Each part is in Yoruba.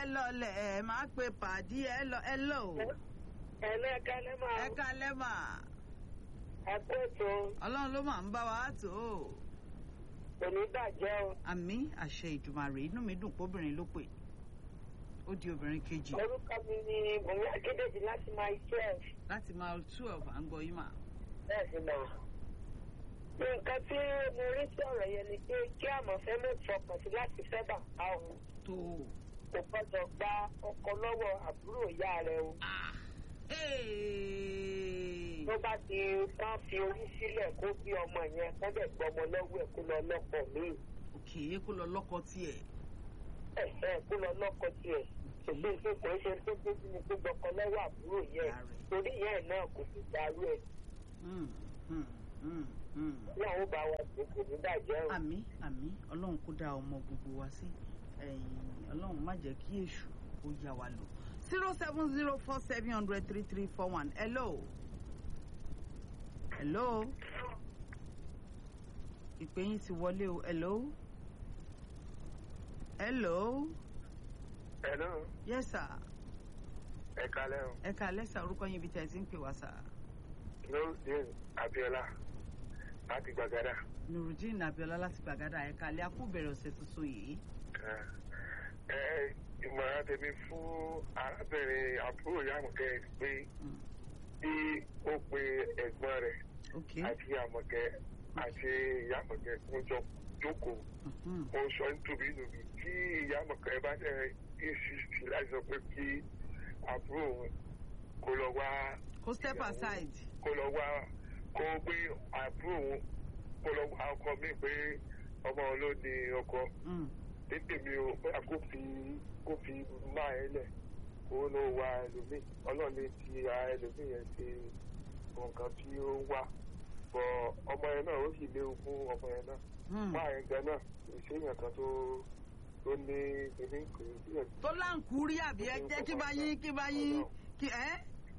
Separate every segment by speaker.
Speaker 1: ẹ lọlẹ̀ ẹ máa pe pàdí ẹ lọ ẹ lọ o.
Speaker 2: ẹ̀lẹ́ kálẹ́ máa
Speaker 1: ẹ kalẹ́ mà
Speaker 2: ẹ̀kú ètò
Speaker 1: ọlọ́run ló máa ń bá wa tó o.
Speaker 2: òní bàjẹ́ o.
Speaker 1: àmì àṣẹ ìdùmarè inú mi dùn póbìnrin ló pè ó di obìnrin kejì
Speaker 2: orúkọ mi ni bùnmi akédèjì láti máa twelve
Speaker 1: láti máa twelve à ń gbọ́ yín mà.
Speaker 2: bẹ́ẹ̀ sì mà. nǹkan tí mo rí sí ọ̀rọ̀ yẹn ni pé kí àmọ̀fẹ́ lè fọkàn sí láti fẹ́ bàbá òun
Speaker 1: tó o.
Speaker 2: kò gbọ́dọ̀ gba ọkọ lọ́wọ́ àbúrò ìyá rẹ̀ o.
Speaker 1: Ah, hey.
Speaker 2: tó bá ti kán fi orí sílẹ̀ kó bí ọmọ yẹn kó dẹ̀ gbọ́ ọmọ lọ́wọ́ ẹ̀ kó lọ lọ́kọ míì
Speaker 1: òkè kó lọ lọ́kọ tiẹ̀.
Speaker 2: ẹ̀ ẹ̀ kó lọ lọ́kọ tiẹ̀ ṣùgbọ́n ìṣe kò ń ṣe tó gbójú ni kó gbọ́kọ lọ́wọ́ àbúrò yẹn
Speaker 1: Ìyá rẹ̀.
Speaker 2: torí ìyá ẹ̀ náà kò sì darú ẹ̀
Speaker 1: Hmm, hmm, hmm, hmm.
Speaker 2: ní àwọn bá wa tó kò ní bàjẹ́ o.
Speaker 1: àmì àmì ọlọ́run kó dá ọmọ gbogbo wa sí ẹ̀yìn ọlọ́run má jẹ́ kí èṣù ó yá wa lò. zero seven zero four seven hundred three three four one hello hello ìpè yín ti wọlé o hello hello
Speaker 3: Hello,
Speaker 1: yes sir
Speaker 3: ẹ kalẹ́ o.
Speaker 1: ẹ ká lẹ́sà orúkọ yín ibi tẹ́ ẹ ti ń pè wá sà
Speaker 3: Nurudeen Abiola láti Gbàgádà.
Speaker 1: nurudeen abiola láti gbàgádà ẹ ká lẹ́ akúbẹ̀rẹ̀ ọ̀sẹ̀ tuntun yìí
Speaker 3: Ẹ ìmọ̀ràn tèmi fún arábìnrin àbúrò Yàmùkẹ́ pé
Speaker 1: Mm,
Speaker 3: bí ó pe ẹ̀gbọ́n rẹ̀
Speaker 1: ok
Speaker 3: àti Yàmùkẹ́ àti Yàmùkẹ́ kó jọ jókòó.
Speaker 1: mhm,
Speaker 3: Mo sọ nítorí nùbí tí Yàmùkẹ́ bá dẹ̀ insist láti sọ pé kí àbúrò òun kó lọ wá
Speaker 1: kó step aside.
Speaker 3: kó lọ wá kó gbé àbúrò òun kó lọ wá ọkọ mi pé ọmọ òun ló ní ọkọ
Speaker 1: Mm.
Speaker 3: tètè mi ò bóyá kó fi kó fi má ẹ lẹ kó ló wá ẹlòmíì ọlọ́run lè ti ara ẹlòmíì yẹn ṣe nǹkan tí ó ń wá bọ ọmọ yẹn náà ó sì léwu fún ọmọ yẹn náà
Speaker 1: Mm.
Speaker 3: má yẹn gan náà ìṣèyàn kan tó tó ní kíní kò sí ẹ̀
Speaker 1: tó láǹkúrí àbí ẹ jẹ́ kí bá yín kí bá yín kí ẹ́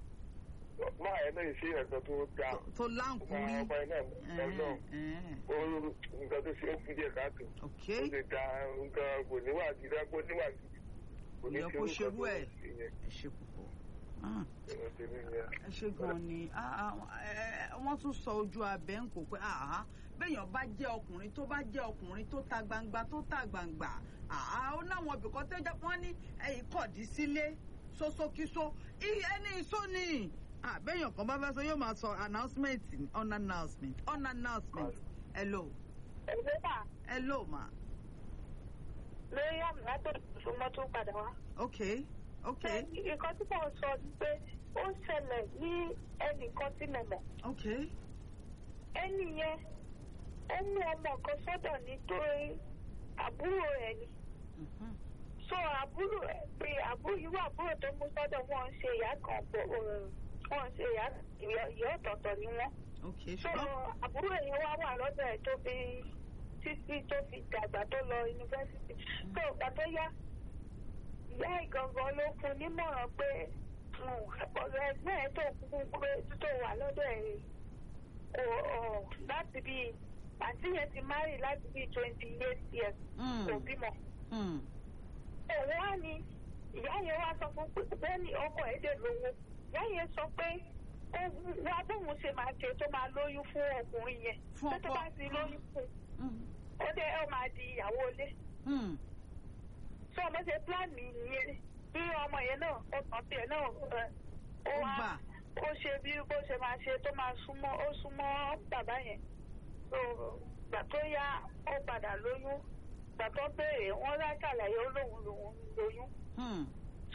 Speaker 3: má yẹn náà ìṣèyàn kan tó dáa
Speaker 1: tó
Speaker 3: ọmọ
Speaker 1: láǹkúrí.
Speaker 3: ọmọ yẹn náà ọlọ́run
Speaker 1: Ẹ̀ẹ́,
Speaker 3: ó nǹkan tó ṣe é fún díẹ̀ káàtó.
Speaker 1: ok
Speaker 3: ó lè da nǹkan kò níwà gidi kó níwà gidi kò ní
Speaker 1: Ìyẹn
Speaker 3: ṣe
Speaker 1: kó
Speaker 3: orúkọ
Speaker 1: ṣerú
Speaker 3: tó
Speaker 1: ẹ̀.
Speaker 3: ń ṣe yẹn
Speaker 1: ẹ ṣe púpọ̀ Ah,
Speaker 3: ìwọ̀n tèmi yẹn.
Speaker 1: ẹ ṣe gan ni Ah, ah, ẹ- ẹ- wọ́n tún sọ ojú abẹ́ ń kó pé àhá béèyàn bá jẹ́ ọkùnrin tó bá jẹ́ ọkùnrin tó ta gbangba tó ta gbangba àhá ó náwọn ibìkan tó jẹ́ wọ́n ní ẹ̀yìn kọ̀dí sílé sósókísó I- ẹni iṣó ni Ah, béèyàn kan bá fẹ́ sọ yóò máa sọ announcement ni, on announcement on announcement hello
Speaker 2: ẹgbẹ́ náà
Speaker 1: hello ma
Speaker 2: lórí àmì látọ̀ ìfúnmọ́ tó padà wá.
Speaker 1: ok ok
Speaker 2: nǹkan tí mo sọ ni pé ó ṣẹlẹ̀ ní ẹnìkan tí mo mọ̀
Speaker 1: ok
Speaker 2: ẹnì yẹn ó mú ọmọ kan sọ́dọ̀ nítorí àbúrò ẹ̀ ni
Speaker 1: Mhm.
Speaker 2: so àbúrò ẹ̀ pé àbúrò irú àbúrò tó mú sọ́dọ̀ wọn ń ṣe ìyá kan pọ̀ wọn ń ṣe ìyá ìyá ọ̀tọ̀ọ̀tọ̀ ni wọ́n
Speaker 1: ok
Speaker 2: so
Speaker 1: ṣùgbọ́n
Speaker 2: àbúrò yẹn wá wà lọ́dọ̀ ẹ̀ tó fi títí tó fi dàgbà tó lọ yunifásitì so ìgbà tó yá ìyá ìgangan ló fún un nímọ̀ràn pé mm, ọ̀rọ̀ ẹgbẹ́ ẹ̀ tó kúkú pé tó wà lọ́dọ̀ ẹ̀ kò ọ̀ láti bí àǹtí yẹn ti márì láti bí twenty eight years
Speaker 1: Mm.
Speaker 2: kò bímọ.
Speaker 1: Hmm.
Speaker 2: òun wá ní ìyá yẹn wá sọ fún pé bẹ́ẹ̀ ni ọkọ ẹ̀ dẹ̀ lówó ìyá yẹn sọ pé ó wá bóun ṣe máa ṣe tó máa lóyún fún ọkùnrin yẹn
Speaker 1: Fún
Speaker 2: tó tó
Speaker 1: ọkọ.
Speaker 2: bá ti lóyún fún un
Speaker 1: Hmm.
Speaker 2: ó dẹ̀ ó máa di ìyàwó ilé
Speaker 1: Hmm.
Speaker 2: tí ọmọ ṣe plan mi nìyẹn bí ọmọ yẹn náà ó tàn tiẹ̀ náà ẹ, ó
Speaker 1: Ó
Speaker 2: wá
Speaker 1: gbà.
Speaker 2: ó ṣe bí bó ṣe máa ṣe tó máa súnmọ́ ó súnmọ́ bàbá yẹn tó gbà tó yá ó padà lóyún gbà tó béèrè wọ́n lá ṣàlàyé ó lóun lòun lóyún
Speaker 1: Hmm.
Speaker 2: so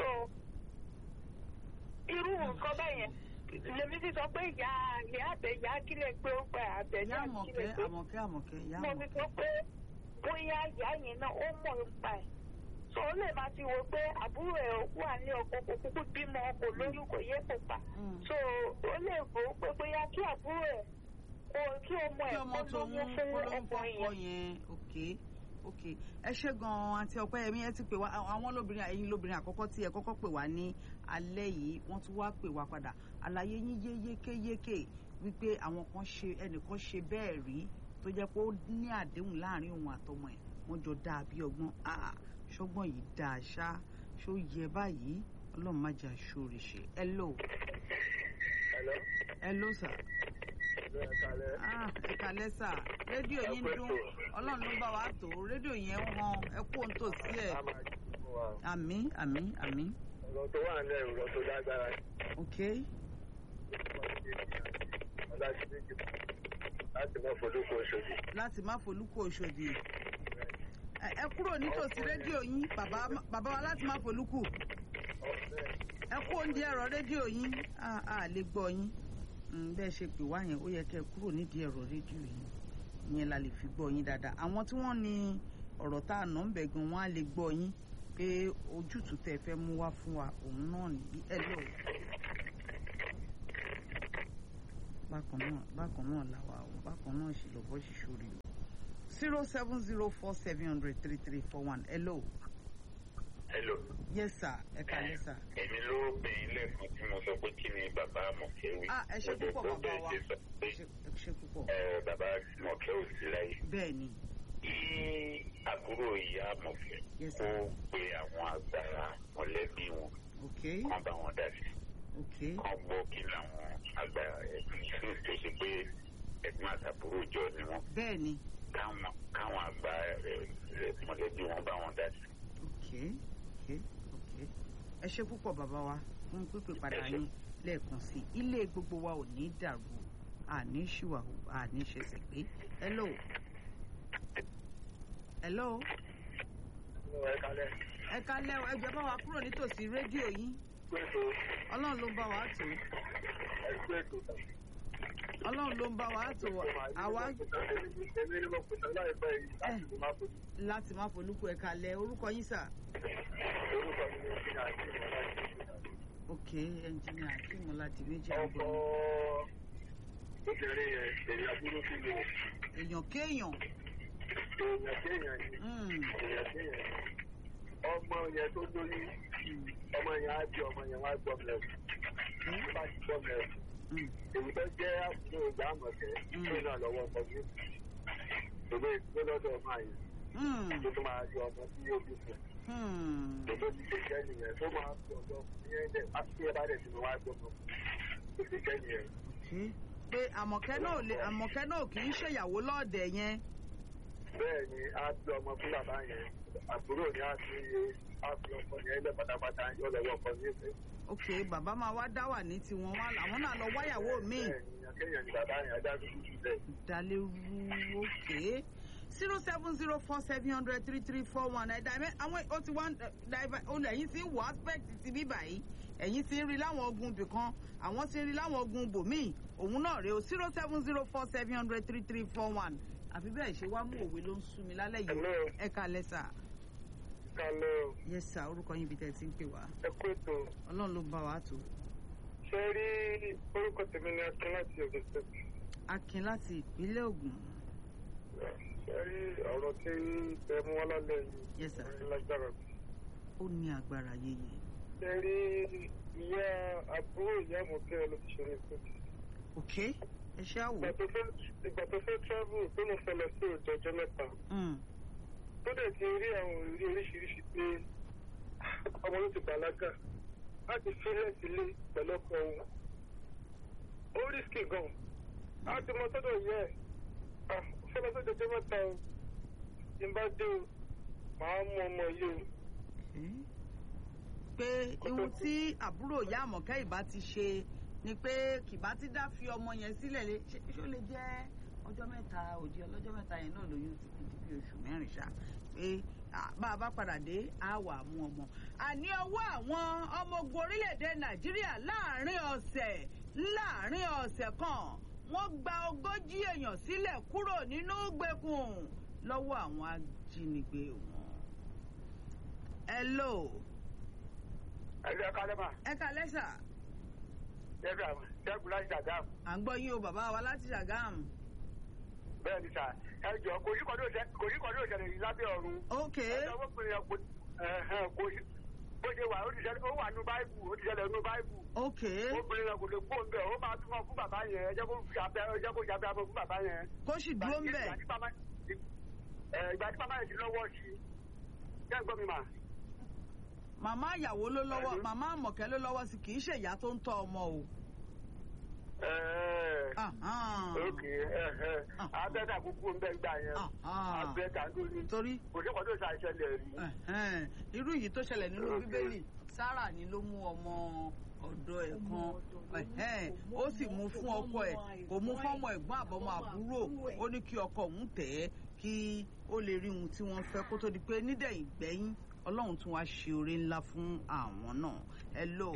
Speaker 2: irú nǹkan bẹ́ẹ̀ yẹn lèmi ti sọ pé ìyá ìyá àbẹ̀ ìyá kílẹ̀ pé ó gba àbẹ̀
Speaker 1: ìyá
Speaker 2: náà kílẹ̀
Speaker 1: àmọ̀kẹ́
Speaker 2: pé
Speaker 1: àmọ̀kẹ́ àmọ̀kẹ́ ìyá
Speaker 2: mo fi
Speaker 1: àmọ̀kẹ́.
Speaker 2: sọ pé bóyá ìyá yẹn náà ó mọ̀ nípa ẹ̀ so ó lè máa ti wò pé àbúrò ẹ̀ wà ní ọkọ kò kúkú bímọ kò lóyún kò yé kò pa
Speaker 1: Hmm.
Speaker 2: so ó lè wò ó pé bóyá kí àbúrò ẹ̀ kó kí ọmọ
Speaker 1: kí
Speaker 2: ẹ̀
Speaker 1: ọmọ
Speaker 2: kó
Speaker 1: tó mú
Speaker 2: lóyún fún
Speaker 1: kólóhùn
Speaker 2: ọkùnrin
Speaker 1: fọ́kọ
Speaker 2: yẹn
Speaker 1: yẹn ok ok ẹ ṣe gan-an àti ọpẹ́yẹmí ẹ ti pè wá àwọn lóbìnrin ẹ̀yin lóbìnrin àkọ́kọ́ tí ẹ kọ́kọ́ pè wá ní alẹ́ yìí wọ́n tún wá pè wá padà àlàyé yín yé yékéyéké wípé àwọn kan ṣe ẹnìkan ṣe bẹ́ẹ̀ rí tó jẹ́ pé ó ní àdéhùn láàrin òun àtọmọ ẹ̀ wọ́n jọ dáa bí ọgbọ́n ah ṣọgbọ́n yìí dáa ṣá ṣó yẹ báyìí ọlọ́run má jà ṣòrè ṣe hello
Speaker 3: Hello.
Speaker 1: hello sir
Speaker 3: Hello, ẹ káalẹ́.
Speaker 1: ah ẹ kàlẹ́ sà rédíò yín
Speaker 3: Ẹ kú
Speaker 1: dún
Speaker 3: ètò.
Speaker 1: ọlọ́run ló bá wa tó rédíò yẹn ń han ẹ kú ohun tó sí ẹ
Speaker 3: A máa jí fún wa.
Speaker 1: àmì àmì àmì
Speaker 3: Ọ̀rọ̀ tó wà nílẹ̀ ọ̀rọ̀ tó lágbára.
Speaker 1: ok
Speaker 3: Ọlájú méjì láti mọ́ fọdúkọ Òṣòdì.
Speaker 1: láti má folúkọ Òṣòdì ẹ ẹ kúrò nítòsí rédíò yín bàbá bàbá wa láti má folúkù
Speaker 3: Ọ̀fẹ́
Speaker 1: ẹ kú oúnjẹ ẹ̀rọ rédíò yín a a lè gbọ́ yín Mm, bẹ́ẹ̀ ṣe pè wá yẹn ó yẹ kẹ́ ẹ kúrò nídìí ẹ̀rọ rédíò yín ìyẹn la lè fi gbọ́ yín dáadáa àwọn tí wọ́n ní ọ̀rọ̀ tá a nà ń bẹ̀ gan wọ́n á lè gbọ́ yín pé ojútùú tẹ́ fẹ́ mú wá fún wa òun náà nìyí ẹ lọ. bákan náà bákan náà làwa o bákan náà sì lọ́bọ̀ sì ṣòrí o zero seven zero four seven hundred three three four one hello
Speaker 4: Hello.
Speaker 1: yes sir ẹ kàlẹ́ sir.
Speaker 4: Èmi ló pè é lẹ́ẹ̀kan tí mo sọ pé kí ni bàbá Mọ̀kẹ́ wí.
Speaker 1: ah ẹ ṣe púpọ̀
Speaker 4: Mo
Speaker 1: bàbá
Speaker 4: dẹ̀
Speaker 1: wa
Speaker 4: ṣe sọ pé
Speaker 1: ẹ ṣe ẹ ṣe púpọ̀
Speaker 4: ẹ, bàbá Mọ̀kẹ́ ò sí láyé.
Speaker 1: bẹ́ẹ̀ ni
Speaker 4: Kí àbúrò ìyá Mọ̀kẹ́
Speaker 1: Yes,
Speaker 4: kó
Speaker 1: sir.
Speaker 4: pe àwọn àgbàrá mọ̀lẹ́bí wọn
Speaker 1: ok
Speaker 4: kán bá wọn dá sí.
Speaker 1: ok
Speaker 4: Kán gbọ́ kí làwọn àgbàrá ẹ̀sìn sí tó ṣe pé ẹ̀gbọ́n àtàbúrò jọ ni wọ́n.
Speaker 1: bẹ́ẹ̀ ni
Speaker 4: Káwọn káwọn àgbà ẹ̀, ẹ̀, mọ̀lẹ́bí wọn bá wọn dá sí.
Speaker 1: ok ok ok ẹ ṣe púpọ̀ bàbá wa fún pípè padà
Speaker 4: Ẹ ṣé.
Speaker 1: yín lẹ́ẹ̀kan sí i ilé gbogbo wa ò ní dàrú àní ṣìwàhù àní ṣẹ̀ṣẹ̀ pé hello hello
Speaker 3: ẹ káalẹ́.
Speaker 1: ẹ kálẹ́ o ẹ jọ̀ọ́ bá wa kúrò nítòsí rédíò yín
Speaker 3: Gbèsò
Speaker 1: ọlọ́run ló ń bá wa tó
Speaker 3: ẹgbẹ́ ètò tán.
Speaker 1: ọlọ́run ló ń bá wa tó àwa
Speaker 3: Èmi ni mo pèsè láìpẹ́ yìí láti fi máa fojú.
Speaker 1: láti má folúkú ẹ kálẹ́ orúkọ yín sà
Speaker 3: Orúkọ mi ni Ìpínlẹ̀ àti Ìpínlẹ̀.
Speaker 1: ok ẹnjìnìà akíìmù láti méjì
Speaker 3: Ọkọ̀
Speaker 1: àgbọn
Speaker 3: obìnrin yẹn èèyàn burú sí mi.
Speaker 1: èèyàn kéèyàn
Speaker 3: Èèyàn kéèyàn ni.
Speaker 1: Mm,
Speaker 3: Èèyàn kéèyàn ni. Ọmọ yẹn tó lóyún,
Speaker 1: mm,
Speaker 3: ọmọ yẹn á bí ọmọ yẹn wá gbọ́ mẹ́rin.
Speaker 1: mm,
Speaker 3: Tó bá ti gbọ́ mẹ́rin.
Speaker 1: mm.
Speaker 3: èyí tó jẹ́ àbúrò ìgbà àmọ̀tẹ́
Speaker 1: Mm.
Speaker 3: tó náà lọ́wọ́ ọkọ̀ ní ìwé ìgbé lọ́dọ̀ ọmọ àyè
Speaker 1: Mm,
Speaker 3: tó tó máa yọ ọmọ tí yóò bí fún
Speaker 1: mm.
Speaker 3: un tó ti ṣe jẹ́ nìyẹn tó máa fi ọ̀dọ́ ní ẹ̀dẹ̀ àti ẹ̀ bá dẹ̀ ti wá gbọ́ mọ́ tó ti jẹ́ nìyẹn.
Speaker 1: Okay. pé àmọ̀kẹ́ náà ò lè àmọ̀kẹ́ náà kì í ṣèyàwó lọ́ọ̀dẹ̀ yẹn
Speaker 3: bẹ́ẹ̀ ni a fi ọmọ fún bàbá yẹn àbúrò ni a fi a fi ọkọ yẹn lẹ́ pátápátá yọ lọ́wọ́ ọkọ ní ìfẹ́.
Speaker 1: ok bàbá máa wá dá wà ní tiwọn wá àwọn náà lọ wáyàwó míì
Speaker 3: bẹ́ẹ̀ ni akéèyàn ni bàbá yẹn ajá dúdú jù bẹ́ẹ̀.
Speaker 1: ìdálérú ok zero seven zero four seven hundred three three four one ẹ̀dá ẹ̀mẹ́ àwọn ó ti wá dàìbà olè ẹ̀yìn tí ń wọ aspect ti bí báyìí ẹ̀yìn tí ń rí láwọn ogun bìkan àwọn tí ń rí láwọn ogun bòmíì òun náà rèé o zero seven zero four seven hundred three three four one àfi bẹ́ẹ̀ ṣe wá mú òwe ló ń sú mi lálẹ́ yìí
Speaker 3: Hello.
Speaker 1: ẹ kalẹ̀ sà
Speaker 3: kálọ̀
Speaker 1: yes sà orúkọ yín ibi tẹ́ ẹ ti ń pè wá
Speaker 3: ẹ kó ètò
Speaker 1: ọlọ́run ló ń bá wa tó
Speaker 3: ṣe rí orúkọ tèmi ní akin láti Ògùn State.
Speaker 1: akin láti ìpínlẹ̀ Ògùn
Speaker 3: ṣe rí ọ̀rọ̀ tí ẹ mú wá lálẹ́ yìí
Speaker 1: yes sà
Speaker 3: ní lágbára.
Speaker 1: ó ní agbára yéye
Speaker 3: ṣe rí ìyá àbúrò ìyá àmọ̀kẹ́ ló ti ṣe ní kóòtù.
Speaker 1: ok ẹ ṣe àwò
Speaker 3: ìgbà tó fẹ́ ìgbà tó fẹ́ travel tó mo fẹ́ lọ sí òjò ọjọ́ mẹ́ta
Speaker 1: Mm,
Speaker 3: tó dẹ̀ ti rí àwọn ìrírí oríṣiríṣi pé ọmọ ló ti bàlágà láti fílẹ̀ sílé pẹ̀lú ọkọ òun. ó rísíkì gan-an á ti mọ sọ́dọ̀ yẹ ẹ̀ ah fẹ́ lọ sí òjò ọjọ́ mẹ́ta o tí n bá dé o màá mú ọmọ yìí o.
Speaker 1: okay. pé ihun tí àbúrò ìyá àmọ̀kẹ́ ìbá ti ṣe ni pé kìbá ti dá fi ọmọ yẹn sílẹ̀ lé ṣé ṣó lè jẹ́ ọjọ́ mẹ́ta òdi ọlọ́jọ́ mẹ́ta yẹn náà lóyún ti fi di bí oṣù mẹ́rin ṣá pé à, bá a bá padà dé á wà mú ọmọ. àní ọwọ́ àwọn ọmọ ogun orílẹ̀-èdè nàìjíríà láàrin ọ̀sẹ̀ láàrin ọ̀sẹ̀ kan wọ́n gba ogójì èèyàn sílẹ̀ kúrò nínú gbèkùn lọ́wọ́ àwọn ajínigbé wọn. hello
Speaker 3: ẹ̀jẹ̀ kálẹ́mà
Speaker 1: ẹ kalẹ́ sà
Speaker 3: ṣẹ́gun ṣẹ́gun láti dàgbà
Speaker 1: à ń gbọ́ yín o bàbá wa láti ṣàgámù.
Speaker 3: bẹ́ẹ̀ ni sà ẹ jọ kò yí kọ́ni òṣèlè yìí lábẹ́ ọ̀run.
Speaker 1: ok
Speaker 3: ẹ̀jọ̀ wọ́n pinnu yẹn kò ẹ̀hẹ̀n, kò yí bó ṣe wà ó ti ṣẹlẹ̀ ó wà nínú báìbù ó ti ṣẹlẹ̀ nínú báìbù.
Speaker 1: ok
Speaker 3: obìnrin yẹn kò lè kó ń bẹ̀ ó máa túmọ̀ fún bàbá yẹn ẹ jẹ́ kó fi abẹ́ ẹ jẹ́ kó fi abẹ́ abẹ́ fún bàbá yẹn.
Speaker 1: kó sì dúró ń bẹ̀.
Speaker 3: Ìgbà tí bàbá- ẹ, ìgbà tí bàbá yẹn ti lọ́wọ́ sí i jẹ́ gbọ́ mi mà
Speaker 1: màmá ìyàwó ló lọ́wọ́
Speaker 3: Hello?
Speaker 1: màmá àmọ̀kẹ́ ló lọ́wọ́ sí kì í ṣe ìyá tó ń tọ́ ọmọ o.
Speaker 3: Ẹ̀ẹ́,
Speaker 1: Ahán.
Speaker 3: ókè ẹ̀hẹ́ abẹ́ta kúkú ń bẹ́ gbà yẹn
Speaker 1: Ahán.
Speaker 3: abẹ́ta lórí
Speaker 1: torí
Speaker 3: kò sí kọ́tò ṣàìṣẹlẹ̀ rí.
Speaker 1: ẹ̀hẹ́n, irú yìí tó ṣẹlẹ̀ nínú
Speaker 3: Okay.
Speaker 1: bíbélì sára ni ló mú ọmọ ọ̀dọ̀ ẹ̀ kan ẹ̀hẹ́n, ó sì mú fún ọkọ ẹ̀ kò mú fọ́mọ ẹ̀gbọ́n àbọ̀mọ àbúrò ó ní kí ọkọ òun tẹ̀ ẹ́ kí ó lè rí ohun tí wọ́n fẹ́ kó tó di pé nídẹ̀yìn gbẹ́yìn ọlọ́run tún wá ṣe oore ńlá fún àwọn náà hello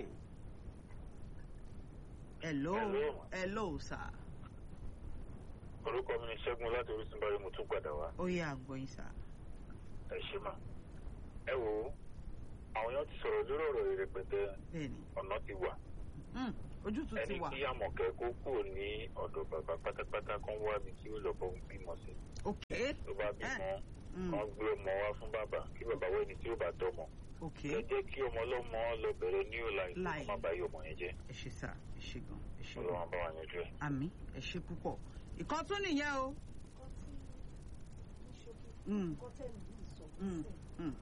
Speaker 1: hello
Speaker 4: Hello.
Speaker 1: hello sir
Speaker 4: orúkọ mi ni ṣẹ́gun láti orísun báyìí mo tún padà wá
Speaker 1: ó yẹ àgbọ̀yìn sir
Speaker 4: ẹ ṣe mà ẹ wò ó àwọn èèyàn ti sọ̀rọ̀ lórí ọ̀rọ̀ yìí rẹpẹtẹ
Speaker 1: bẹ́ẹ̀ni
Speaker 4: ọ̀nà ti wà
Speaker 1: Hmm, ojútùú ti
Speaker 4: ẹni
Speaker 1: wà
Speaker 4: kí àmọ̀kẹ́ kó kúrò ní ọ̀dọ̀ bàbá pátápátá kan wá mi kí ó lọ bọ́ bímọ sí
Speaker 1: ok
Speaker 4: tó bá bímọ
Speaker 1: Hmm,
Speaker 4: kan gbé ọmọ wá fún bàbá kí bàbá wọ ẹni tí ó bá tọmọ
Speaker 1: ok
Speaker 4: ẹ jẹ́ kí ọmọ ọlọ́mọ lọ bẹ̀rẹ̀ ní ọ̀la ìlú
Speaker 1: Láì.
Speaker 4: kó má bàa yọ ọmọ yẹn jẹ́
Speaker 1: ẹ ṣe sà ẹ ṣe gan ẹ ṣe gan
Speaker 4: ọlọ́run bá wà yanjú ẹ̀.
Speaker 1: àmì ẹ ṣe púpọ̀ ìkan tún nìyẹn o. Hmm, hmm, hmm.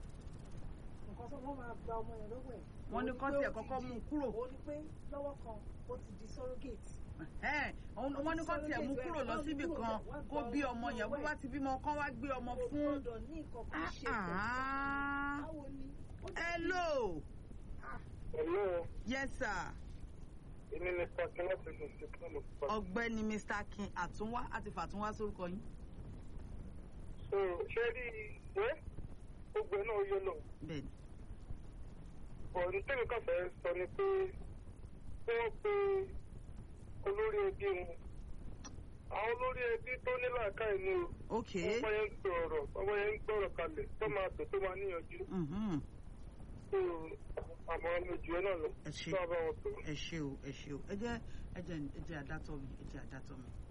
Speaker 1: Wọ́n ní kọ́ tiẹ̀ kọ́kọ́ mú un kúrò.
Speaker 5: ó ní pé lọ́wọ́ kan ó ti di surrogate.
Speaker 1: Ẹ̀, òun- wọ́n ní kọ́ tiẹ̀ mú kúrò lọ síbì kan kó bí ọmọ yẹn bó bá ti bímọ kán wá gbé ọmọ
Speaker 5: Kò
Speaker 1: fún.
Speaker 5: gbọ́dọ̀ ní nǹkan kan ṣe pẹ̀lú.
Speaker 1: Ah,
Speaker 5: Báwo ni? Ó ti-
Speaker 1: hello
Speaker 3: Hello,
Speaker 1: yes sir
Speaker 3: èmi ni pàṣẹ láti ṣe ṣe fún mi.
Speaker 1: ọ̀gbẹ́ni mr akin àtúnwá àti fàtúnwá sórúkọ yín.
Speaker 3: So ṣé rí ìwé gbogbo ẹ̀ náà yé lọ.
Speaker 1: bẹ́ẹ̀ni
Speaker 3: ọ̀rọ̀ tẹ́lẹ̀ kan fẹ́ sọ ni pé kí wọ́n pe olórí ẹbí wọn. Àwọn olórí ẹbí tó ní làákàyè ni o.
Speaker 1: ok
Speaker 3: Ọmọ yẹn ń gbọ̀rọ̀ ọmọ yẹn ń gbọ̀rọ̀ kalẹ̀ tó máa tẹ̀ tó máa níyànjú.
Speaker 1: mhm,
Speaker 3: So àmọ́ mi jù ẹ́ náà lọ.
Speaker 1: ẹ ṣe
Speaker 3: Tó a bá wọn pè é.
Speaker 1: ẹ ṣe o ẹ ṣe o ẹ jẹ́ ẹ jẹ́ ẹ jẹ́ àdátọ mi ẹ jẹ́ àdátọ mi.